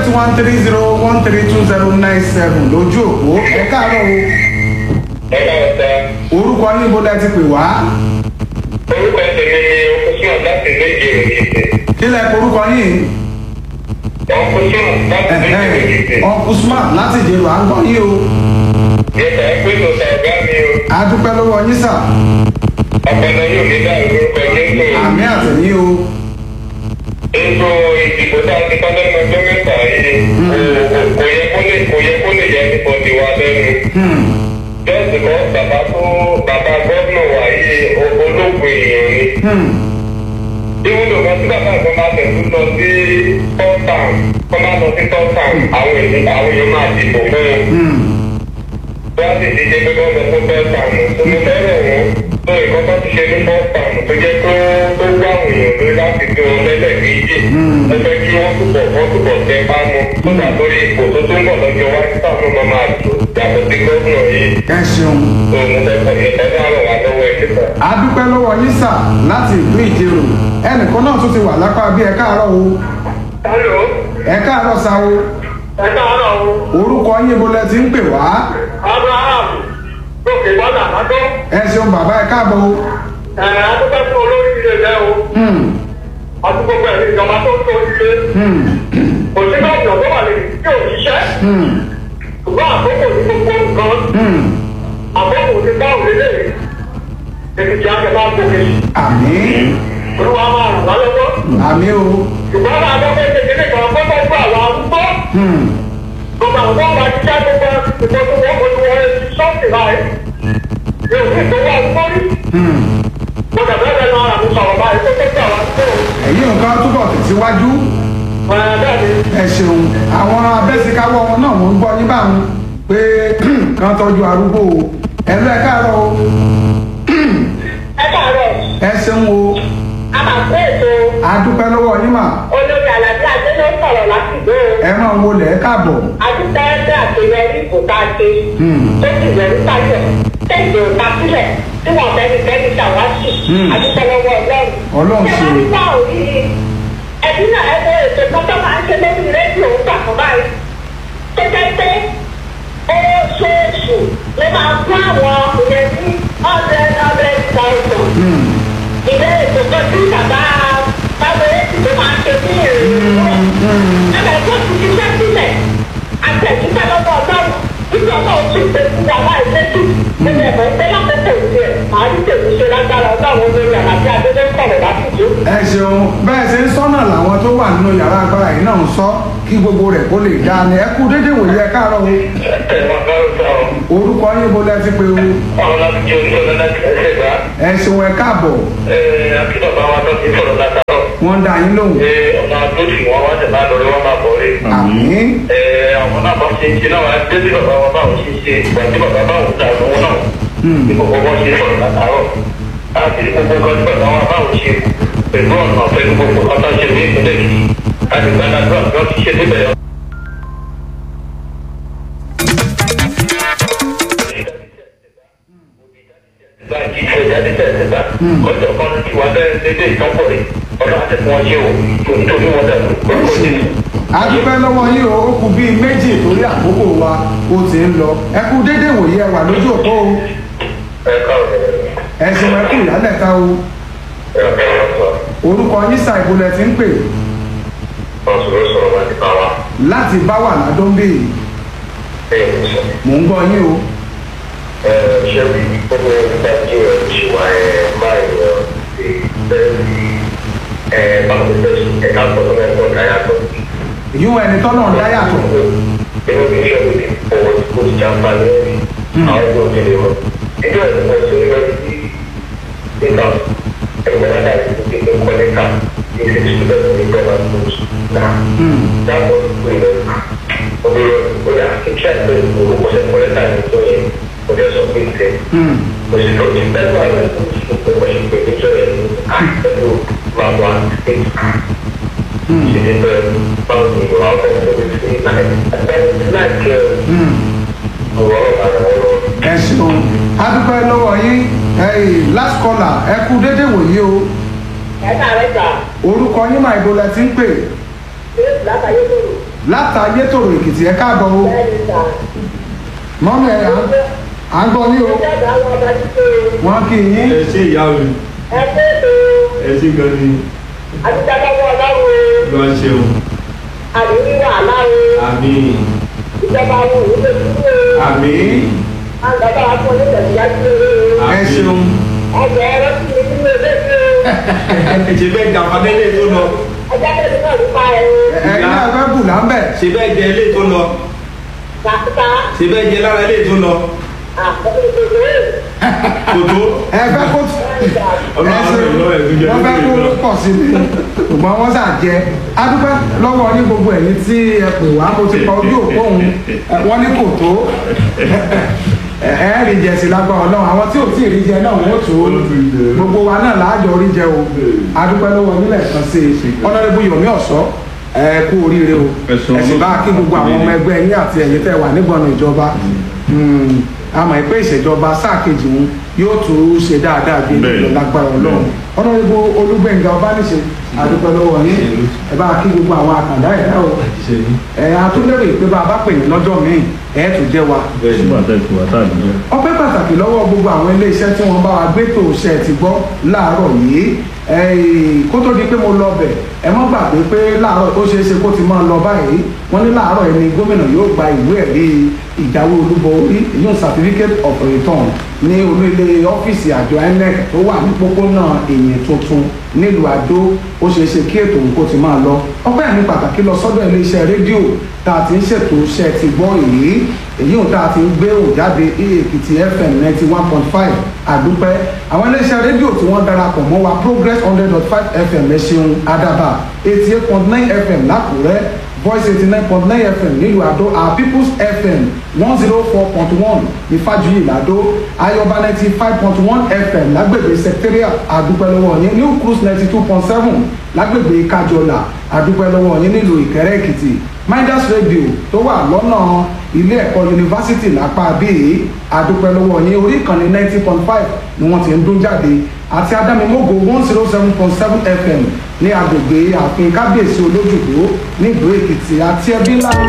one three zero one three two zero nine seven lójú òpó ẹ káàárọ̀ o ẹ̀ka ọ̀sẹ̀ orúkọ yín bó lẹ ti pè wá orúkọ tèmi ni ọkùsùn láti méje òyìnbó kí lẹ orúkọ yín ọkùsùn láti méje òyìnbó ọkùn smart láti dèrò à ń gbọ́ yín o yẹtà ẹgbẹ́ ìtòsà ọ̀gá mi o adúpẹ́ lọ́wọ́ yín sà ọ̀pọ̀lọ yóò ní dá orúkọ jésù àmì àtẹ̀yìn o ètò ìdìbò tá a ti kọ́ lẹ́nu ọjọ́ mẹ́ta yìí kò yẹ kó lè kò yẹ kó lè yẹ nípa tiwa lẹ́nu Hmm, jọ́sì kan bàbá tó bàbá gómìnà wà yìí olóògùn èèyàn ni. hmm, ìwúlò kan tí bàbá kan máa tẹ̀sí lọ sí tọ́tàn kọ́ máa lọ sí tọ́tàn àwọn èèyàn àwọn èèyàn máa dìbò fún wọn. hmm. wọ́n sì ti jẹ́ pé wọ́n lọ fún tọ́tàn tó mo fẹ́ràn wọn tó nǹkan tó ti ṣe ní tọ́tàn tó jẹ́ tó tó gbá àwọn èèyàn lórí láti fi wọn lẹ́lẹ̀ méjì. Mm. ẹ fẹ́ kí wọ́n túbọ̀ wọ́n túbọ̀ tẹ bá wọn tó dà lórí ipò tó tó ń bọ̀ lọ́jọ́ wájú táwọn ọmọ máa dùn yàtọ̀ sí gómìnà yìí ẹ ṣeun tó mo fẹ́ kọ́ ìyẹn tó ràn wá lọ́wọ́ ẹ̀ nípa. adúpẹ́ lọ́wọ́ yín sà láti ìlú ìjẹrò ẹnìkan náà tún ti wà lápá bí ẹ káàárọ̀ o Hello, ẹ káàárọ̀ sa o ẹ káàárọ̀ o. orúkọ yín bó lẹ ti ń pè wá Abraham lókè bọ́dà lọ́dọ́. ẹ ṣeun bàbá ẹ káàbọ̀ o Ẹ̀rẹ̀ adúgbò fún olórí ilé rẹ̀ o. Hmm, Ọdún gbogbo ẹ̀rí ìjọba tó ń tó ilé. hmm, Kò sí náà ìjọba wà lè tí ò ṣiṣẹ́. hmm, Ṣùgbọ́n àkókò ní gbogbo nǹkan. hmm. Àkókò ti bá òun lélẹ̀ yìí. Èmi kì í àgbẹ̀ bá gòkè. àmì Olúwa máa ràn wá lọ́wọ́. àmì o Ṣùgbọ́n àwọn akọ́kọ́ kékeré kan kọ́kọ́ fún àwọn arúgbó. Hmm, Gbogbo àwọn tó ń bá jíjá gbogbo ìbò tó wọ́n kojú wọn ṣọ́ọ̀tì báyìí. Yóò sì tó wá arúgbó rí. hmm. Mo dàbẹ́ bẹ́ẹ̀ náà àmì sọ̀rọ̀ báyìí tó tó tó àwọn arúgbó. èyí nǹkan túbọ̀ tẹ̀síwájú Bẹ́ẹ̀ni. ẹ ṣeun àwọn abẹ́síkáwọ́ wọn náà wọ́n ń gbọ́ yín báwọn pé kán tọ́jú arúgbó o ẹ lọ ẹ káàárọ̀ o ẹ káàárọ̀ ẹ ṣeun o a máa kó ètò adúpẹ́ lọ́wọ́ yín mà olórí àlàbí adé ló sọ̀rọ̀ lásìkò ẹ máa wọlé ẹ káàbọ̀ adúpẹ́ ẹgbẹ́ àṣeyọrí ìbò tá a ṣe Hmm. tó sì yọrí sáyọ̀ tẹ̀sí òta sílẹ̀ tí wọ́n fẹ́ni fẹ́ni ṣàwátì Hmm. adúpẹ́ lọ́wọ́ ọlọ́run. Ọlọ́run ṣé ṣe. wọ́n nígbà òrí ẹbí náà ẹgbẹ́ ètò kan tó máa ń ṣe lórí rédíò ń gbà kan báyìí tó jẹ́ pé oṣooṣù ló máa fún àwọn ìyẹn ní hundred hundred thousand Hmm, ilé ètò kan tí bàbá báwo èsì tó máa ṣe ní èrè hmm. ẹ̀rọ tó ti ṣiṣẹ́ sílẹ̀ àtẹ̀jíṣẹ́ lọ́wọ́ ọlọ́run nígbà náà ó sì ṣe fún wa láì létí nínú ẹ̀mọ́ ìpẹ́ lákòókò ìdí ẹ̀ máa rí tèmi ṣe lágbára ọlọ́run lórí àlàbí adédé sọ̀rọ̀ lásìkò. ẹ ṣeun bẹ́ẹ̀ ṣe ń sọ́nà làwọn tó wà nínú yàrá agbára yìí náà ń sọ kí gbogbo rẹ̀ kó lè dáa ni ẹ kú déédéé wòye ẹ káàárọ̀ o Ẹ máa bá ọ̀sán o. orúkọ yín bó lẹ ti pé o Àwọn láti jẹ́ oníṣẹ́ láti ẹsẹ̀ gbá. ẹ ṣeun ẹ káàbọ̀ Àti bàbá wa tó ti sọ̀rọ̀ látàrọ̀. wọ́n ń dá yín lóhùn Ọ̀nà àdóṣì wọn wá tẹ̀ máa lọ rí wọn máa bọ̀ rí. àmì Àwọn náà bá ṣe ṣe náà wá dé sí bàbá wọn báwọn ṣe ṣe ìgbà tí bàbá báwọn ta lówó náà. Ní gbogbo wọn ṣe sọ̀rọ̀ látàrọ̀. Láti rí gbogbo nǹkan tí bàbá wọn báwọn ṣe pẹ̀lú ọ̀nà pẹ̀lú gbogbo nǹkan tó ṣe ní ìpínlẹ̀ yìí. Láti gbàdúrà bí wọ́n ti ṣe níbẹ̀ láti ṣe jáde tẹ̀síta ọjọ́ kan ti wá bẹ́ẹ̀ dédé ìtọ́pọ̀ rẹ̀ ọlọ́run àti fún wọn ṣe o nítorí wọn dànù orúkọ jésù. adúpẹ́ lọ́wọ́ yín o ó kù bíi méjì torí àkókò wa ó ti ń lọ ẹ kú déédéé wòye ẹ wà lójú òpó o ẹ káàárọ̀ ẹ ṣeun ẹ kú ìyálẹ̀ta o ẹ káàárọ̀ sọ orúkọ yín sa ìbúlẹ̀ ti ń pè ọ̀sùnrún sọ̀rọ̀ láti bá wa láti bá wà ládọ́ńbè bẹ́ẹ̀ ní sọ. mò ń gbọ́ yín o ẹ ṣe rí gbogbo ìdájí ẹ ṣì wá ẹ máa ń yọ sí bẹ́ẹ̀ ni ẹ báwo ni bẹ́ẹ̀ ṣe ẹ̀ka gbọ́dọ̀ mẹ́kọ̀ọ́ dáyà tó. ìyún ẹni tọ́nà ń dá yàtọ̀ inú mi ṣe òbí owó tí kò ti jàmbá lórí àwọn ọmọ òkèlè wọn. ẹjọ́ ẹ̀ ló ṣe lọ sí nígbà ẹgbẹ́ náà láti fi kéde kọ́lẹ́tà ní six students ní gbọ́dọ̀ schools náà. dáàbò ìpè rẹ̀ ọdún bóyá kíkẹ́ àti orúkọ ṣe kọ́lẹ́tà ní tó yẹ ọdún ẹ̀sọ́ pé tẹ̀. kò sì lọ sí bẹ́ẹ̀ náà rẹ̀ kò sì pé wọ́n ṣe pé níjọ́ yẹn ní àìpẹ̀lú bàbá state ṣe ní bẹ́ẹ̀ báwo ni ìwà ọ̀fẹ́ tó ti fi náà náà kẹ́ ọ̀rọ̀ ọ̀rọ̀ ẹ ṣeun adúpẹ́ lọ́wọ́ yín ẹ̀yìn last caller ẹ kú déédéé wòye o ẹ káàárọ̀ gbà orúkọ yín máa ìbò lẹ ti ń pè ṣé látàyé lòrò látàyé tòrò èkìtì ẹ káàbọ̀ o bẹ́ẹ̀ni sà. mọ́mí ẹ̀ à ń- à ń gbọ́ ní o ìjọba àwọn ọba títí wọ́n kì í yín ẹ ṣe ìyá mi ẹ pé ètò ẹ ṣe gan ni àtijọ́ ọlọ́run lọ ṣeun àdéhùn wàhálà o àmì ìjọba àwọn òwúlò dúró àmì àgbàdo àwọn oníṣẹ̀dúrà dúró ẹ ṣeun ọjọ́ ẹ̀rọ sí i nínú ilé tí ṣe bẹ́ẹ̀ jà padà ilé tó lọ ọjọ́ tẹ̀lé náà ló pa ẹ̀rọ ẹ̀yin náà fẹ́ bù láńbẹ̀ ṣe bẹ́ẹ̀ jẹ ilé tó lọ kàkúta ṣe bẹ́ẹ̀ jẹ lára ilé tó lọ àkókò kò tó ẹ fẹ́ kó ẹ ṣe wọ́n fẹ́ kó pọ̀ sí i ṣùgbọ́n wọ́n sà jẹ́ adúpẹ́ lọ́wọ́ ní gbogbo ẹ̀yin tí ẹ pè wá mo ti pa ojú òpó òun ẹ, wọ́n ní kò tó ẹ ẹ rí jẹ sí lágbára ọlọ́run àwọn tí ò tí ì rí jẹ náà wọ́n tó gbogbo wa náà láàjọ rí jẹ o adúpẹ́ lọ́wọ́ nílẹ̀ kan sí i ọ̀nàdébù yomi ọ̀sọ́ ẹ kú oríire o Ẹ̀sùn ẹ sì bá kí gbogbo àwọn ọmọ ẹgbẹ́ yín àti ẹ̀yin tẹ́ wà nígbọ̀nà ìjọba Mm, a mọ̀ pé ìṣèjọba sáà kejì wọn yóò tún ṣe dáadáa bí Bẹ́ẹ̀ni. ìlú lágbára ọlọ́run ọ̀nàdébù olúgbẹ̀ngà ọbániṣe adúpẹ́ lọ́wọ́ yín ẹ bá kí gbogbo àwọn àkàndá ẹ̀dá o ṣe ní ẹ atúndẹ̀rẹ̀ ìpè bá a bá pè ní lọ́jọ́ míì ẹ̀ tún jẹ́ wa bẹ́ẹ̀ ni nígbà tẹ́ ìkú wa tá à ní jẹ́. ọpẹ́ pàtàkì lọ́wọ́ gbogbo àwọn iléeṣẹ́ tí wọ́n bá wa gbé tó ṣe ti gbọ́ láàárọ̀ yìí ẹ̀ẹ́, kó tó di pé mo lọ bẹ̀ ẹ mọ́ gbàgbé pé láàárọ̀ ó ṣeé ṣe kó ti máa lọ báyìí wọ́n ní láàárọ̀ ẹni gómìnà yóò gba ìwé ẹ̀rí ìjáwé olúborí ìyún certificate of return ní olú ilé ọ́fíìsì àjọ inec tó wà ní pópónà èyí tuntun nílùú àdó ó ṣeé ṣe kí ètò òun kó ti máa lọ ọpẹ́ àmì pàtàkì lọ sọ́dọ̀ iléeṣẹ́ rédíò tá a ti ń ṣètò iṣẹ́ ti gbọ́ èyí èyí ò tá a ti ń gbé òun jáde èkìtì fm ninety one point five àdúpẹ́ àwọn iléeṣẹ́ rédíò tí wọ́n darapọ̀ mọ́ wa progress hundred dot five fm ẹ ṣeun adaba eighty eight point nine fm lákùrẹ́ voice eighty nine point nine fm nílùú àdó our people's fm one zero four point one ní fàjuyì làdó ayọba ninety five point one fm lágbègbè secretariat àdúpẹ́ lọ́wọ́ yín new cruise ninety two point seven lágbègbè kájọlà àdúpẹ́ lọ́wọ́ yín nílùú ìkẹrẹ́ èkìtì midas radio tó wà lọ́nà ilé ẹ̀kọ́ yunifásitì lápá bíi àdúpẹ́ lọ́wọ́ yín orí ìkànnì ninety point five ni wọ́n ti ń dún jáde àti adámimógo one zero seven point seven fm ní agbègbè ààfin kábíyèsí olójúgbó nílùú èkìtì àti ẹbí ńlá